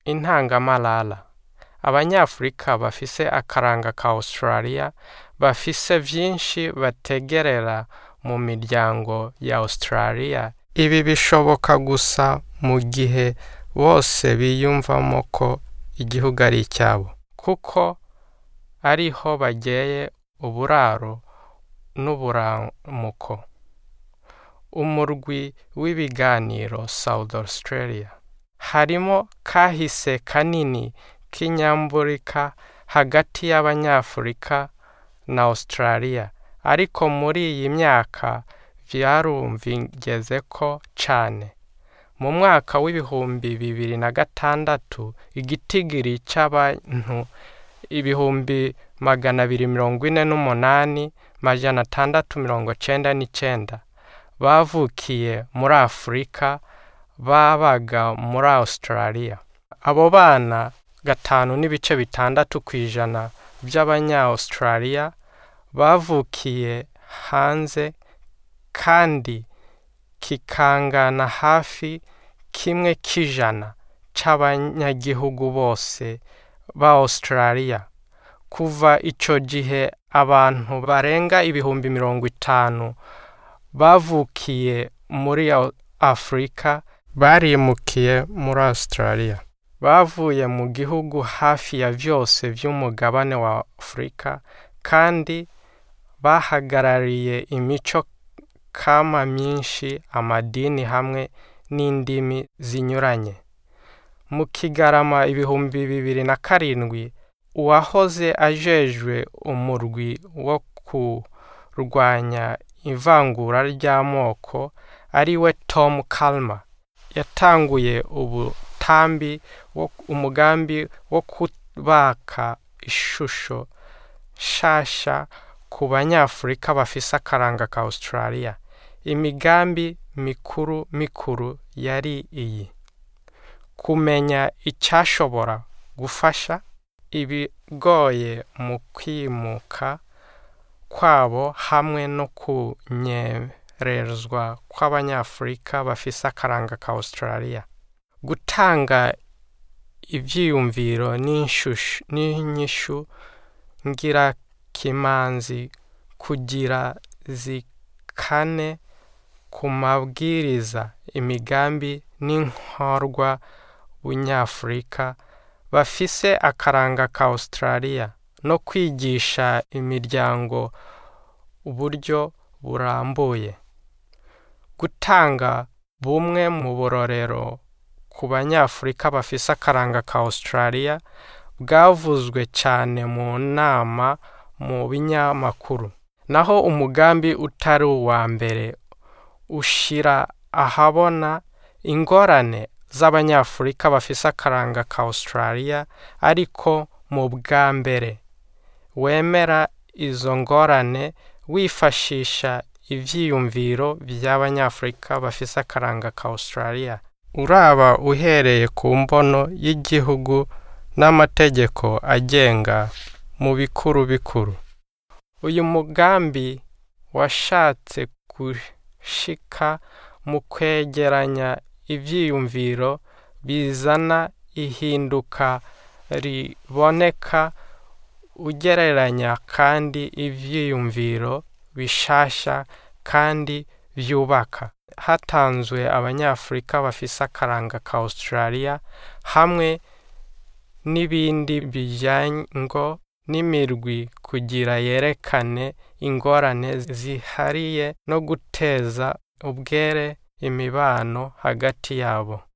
intangamarara abanyafurika bafise akaranga ka australia bafise vyinshi bategerera mu miryango ya australia ibi bishoboka gusa mu gihe bose biyumvamo ko igihugu ari icyabo kuko ariho bageye uburaro n'uburamuko umurwi w'ibiganiro south australia harimo kahise kanini k'inyamburika hagati y'abanyafurika na australia ariko muri iyi myaka vyarumvigeze ko cane mu mwaka w'ibihumbi bibiri na gatandatu igitigiri c'abantu ibihumbi magana abiri mirongo ine n'umunani majana atandatu mirongo cenda n'icenda bavukiye muri afurika babaga muri australia abo bana gatanu n'ibice bitandatu ku ijana by'abanya-australia bavukiye hanze kandi kikangana hafi kimwe k'ijana c'abanyagihugu bose ba australia kuva ico gihe abantu barenga ibihumbi mirongo itanu bavukiye muri afurika barimukiye muri australia bavuye mu gihugu hafi ya vyose vy'umugabane wa afurika kandi bahagarariye imico kama myinshi amadini hamwe n'indimi zinyuranye mu kigarama ibihumbi bibiri na karindwi uwahoze ajejwe umurwi wo kurwanya ivangura ry'amoko ari we tom kalma yatanguye ubutambi umugambi wo kubaka ishusho nshasha ku banyafurika bafise akaranga ka australia imigambi mikuru mikuru yari iyi kumenya icyashobora gufasha ibigoye mu kwimuka kwabo hamwe no kunyerezwa kw'abanyafurika bafise akaranga ka australia gutanga ivyiyumviro n'inyishu ngirakimanzi kugira zikane ku mabwiriza imigambi n'inkorwa bunyafurika bafise akaranga ka australia no kwigisha imiryango uburyo burambuye gutanga bumwe mu burorero ku banyafurika bafise akaranga ka australia bwavuzwe cyane mu nama mu binyamakuru naho umugambi utari uwa mbere ushira ahabona ingorane z'abanyafurika bafise akaranga ka australia ariko mu bwa mbere wemera izo ngorane wifashisha ivyiyumviro by'abanyafurika bafise akaranga ka australia uraba uhereye ku mbono y'igihugu n'amategeko agenga mu bikuru bikuru uyu mugambi washatse gushika mu kwegeranya ivyiyumviro bizana ihinduka riboneka ugereranya kandi ivyiyumviro bishasha kandi vyubaka hatanzwe abanyafurika bafise akaranga ka australia hamwe n'ibindi bijyango n'imirwi kugira yerekane ingorane zihariye no guteza ubwere imibano hagati yabo